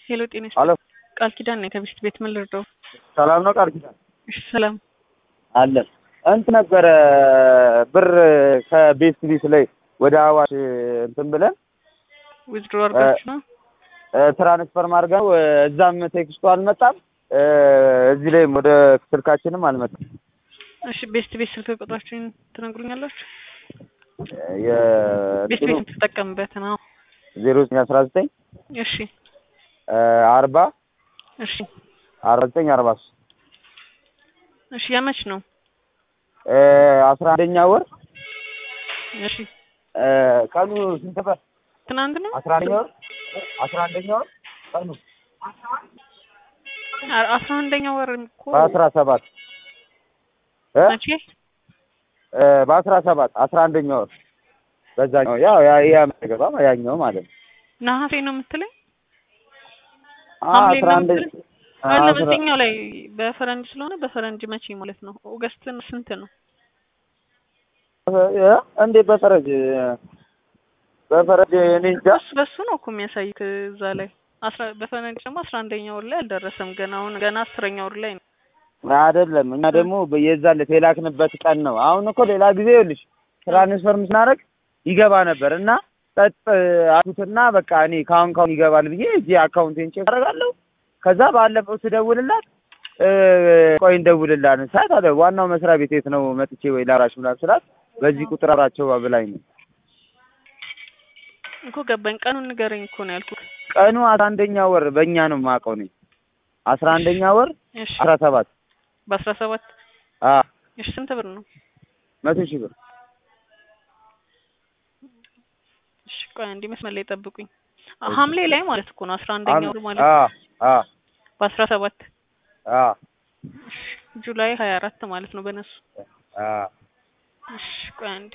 ሄሎ ጤና አሎ ቃል ኪዳን ነኝ ከቢስት ቤት ምን ልርዳው? ሰላም ነው ቃል ኪዳን እሺ ሰላም አለን እንት ነበረ ብር ከቤስት ቢት ላይ ወደ አዋሽ እንትን ብለን ዊዝድሮ አድርጋችሁ ነው? ትራንስፈር ማድረግ እዛም ቴክስቱ አልመጣም እዚህ ላይም ወደ ስልካችንም አልመጣም። እሺ ቤስት ቤት ስልክ ቁጥራችሁን ትነግሩኛላችሁ? የ- ቤስት ቤት የምትጠቀምበት ነው። ዜሮ ዘጠኝ አስራ ዘጠኝ እሺ አርባ እሺ አርባ ዘጠኝ አርባ ሶስት እሺ ያመች ነው? አስራ አንደኛ ወር እሺ ቀኑ ስንት ነበር? ትናንት ነው? አስራ አንደኛ ወር አስራ አንደኛ ወር ቀኑ አ- አስራ አንደኛ ወር እኮ በአስራ ሰባት እ? መቼ? በአስራ ሰባት አስራ አንደኛ ወር በዛኛው ያው ያ ያ ገባ ያኛው ማለት ነው። ነሐሴ ነው የምትለኝ? አ- ሐምሌ አስራ ነው አንደ የምትለኝ? አ- አለ አስራ- በዚህኛው ላይ በፈረንጅ ስለሆነ በፈረንጅ መቼ ማለት ነው? ኦገስትን ስንት ነው? እ? እንዴ በፈረጅ በፈረጅ እኔ እንጃ በሱ በሱ ነው እኮ የሚያሳይት እዛ ላይ አስራ በፈረንጅ ደግሞ አስራ አንደኛ ወር ላይ አልደረሰም ገና አሁን ገና አስረኛ ወር ላይ ነው። አይደለም። እኛ ደግሞ የዛን ዕለት የላክንበት ቀን ነው። አሁን እኮ ሌላ ጊዜ ይኸውልሽ ትራንስፈር ስናደርግ ይገባ ነበር እና ጸጥ አልኩትና በቃ እኔ ካሁን ካሁን ይገባል ብዬ እዚህ አካውንቴን ቼክ አደርጋለሁ። ከዛ ባለፈው ስደውልላት እ፣ ቆይ እንደውልላት ሰዓት አለ ዋናው መስሪያ ቤት የት ነው መጥቼ ወይ ላራሽ ምናምን ስላት በዚህ ቁጥር አብራቸው ብላኝ ነው። እኮ ገባኝ። ቀኑን ንገረኝ እኮ ነው ያልኩት። ቀኑ አስራ አንደኛ ወር በእኛ ነው የማውቀው ነኝ አስራ አንደኛ ወር እሺ አስራ ሰባት በአስራ ሰባት አ እሺ ስንት ብር ነው? መቶ ሺህ ብር እሺ ቆይ አንዴ መስመር ላይ ጠብቁኝ። አ- ሐምሌ ላይ ማለት እኮ ነው አስራ አንደኛ ወር ማለት አ አ በአስራ ሰባት አ ጁላይ ሀያ አራት ማለት ነው በነሱ። አ እሺ ቆይ አንዴ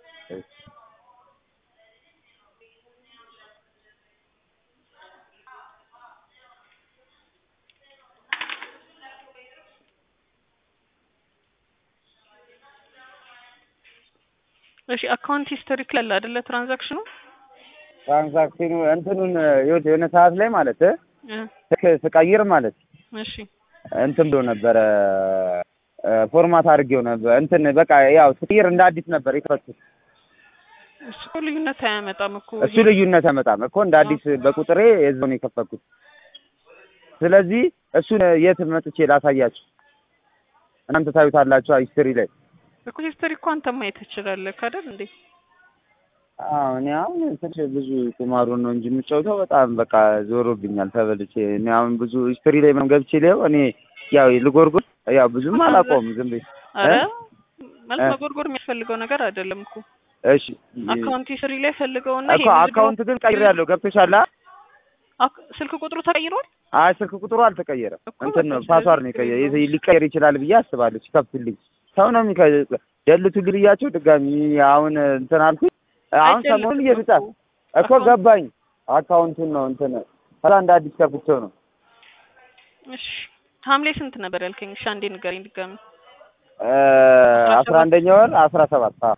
እሺ አካውንት ሂስቶሪ ላይ አለ አይደለ ትራንዛክሽኑ? ትራንዛክሽኑ እንትኑን ይኸውልህ የሆነ ሰዓት ላይ ማለት እ ስልክ ስቀይር ማለት እሺ እንትን ብሎ ነበረ ፎርማት አድርጌው ነበር እንትን በቃ ያው ስቀይር እንደ አዲስ ነበር የከፈትኩት። እሱ እኮ ልዩነት አያመጣም እኮ እሱ ልዩነት አይመጣም እኮ እንደ አዲስ በቁጥሬ የዛው ነው የከፈትኩት። ስለዚህ እሱን የት መጥቼ ላሳያችሁ? እናንተ ታዩታላችሁ ሂስትሪ ላይ። እኮ ሂስቶሪ እኮ አንተ ማየት ትችላለህ አይደል እንዴ? አዎ እኔ አሁን ትንሽ ብዙ ቁማሩን ነው እንጂ የምጫወተው በጣም በቃ ዞሮብኛል ተበልቼ። እኔ አሁን ብዙ ሂስትሪ ላይ ምናምን ገብቼ ሊየው እኔ ያው ልጎርጎር ያው ብዙም አላውቀውም ዝም ብዬ አረ እ? ማለት እ? መጎርጎር የሚያስፈልገው ነገር አይደለም እኮ እሺ አካውንት ሂስትሪ ላይ ፈልገውና እኮ አካውንት ግን ቀይሬያለሁ። ገብቶሻል? አ? አክ- ስልክ ቁጥሩ ተቀይሯል። አይ ስልክ ቁጥሩ አልተቀየረም። እኮ እንትን ነው በቃ ፓስዋርድ ነው ስለዚህ የቀየረ ችግር የለውም። ሊቀየር ይችላል ብዬ አስባለሁ። ሲከፍትልኝ ሰው ነው የሚከ ደልቱልኝ ብያቸው ድጋሚ አሁን እንትን አልኩኝ። አሁን ሰሞኑን አይደለም እየተጻ እኮ እኮ አካውንት- ገባኝ። አካውንቱን ነው እንትን ከዛ እንደ አዲስ ከፍቼው ነው እሺ ሐምሌ ስንት ነበር ያልከኝ? እሺ አንዴ ንገረኝ ድጋሚ። እ አስራ አንደኛ ወር አስራ ሰባት አዎ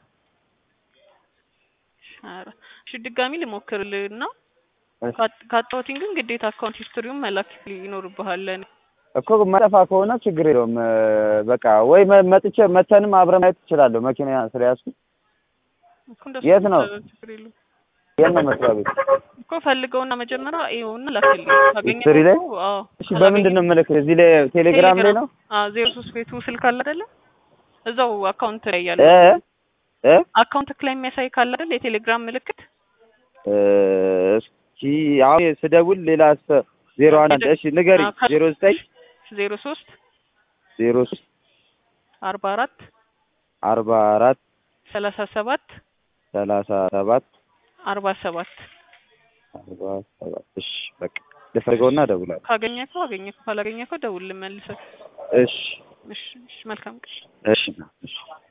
ኧረ እሺ ድጋሚ ልሞክርልህና እሺ። ካጥ- ካጣሁትኝ ግን ግዴታ አካውንት ሂስትሪውን መላክ ይኖርብሃል ለእኔ። እኮ መጠፋ ከሆነ ችግር የለውም። እ በቃ ወይ መ- መጥቼ መተንም አብረን ማየት ትችላለሁ። መኪና ስለያዝኩ እኮ እንደሱ የት ነው? ይቻላል፣ ችግር የለውም የት ነው መስሪያ ቤት? እኮ ፈልገውና መጀመሪያ ይኸውና ላክልኝ። ካገኘኸው ሂስትሪ ላይ? እኮ አዎ እሺ በምንድን ነው የምልክ? እዚህ ላይ ቴሌግራም ላይ ነው አዎ ዜሮ ሶስት ቤቱ ስልክ አለ አይደለ? እዛው አካውንት ላይ ያለ እ እ አካውንት ላይ የሚያሳይ ካለ አይደል የቴሌግራም ምልክት እ እስኪ አሁን ስደውል ሌላ ስ- ዜሮ አንድ እሺ ንገሪኝ። አዎ፣ ከ- ዜሮ ዘጠኝ ዜሮ ሶስት ዜሮ ሶስት አርባ አራት አርባ አራት ሰላሳ ሰባት ሰላሳ ሰባት አርባ ሰባት አርባ ሰባት እሺ በቃ ልፈልገውና እደውላለሁ። ካገኘከው አገኘከው ካላገኘከው ደውል መልሰህ። እሺ እሺ እሺ መልካም ቀን። እሺ እሺ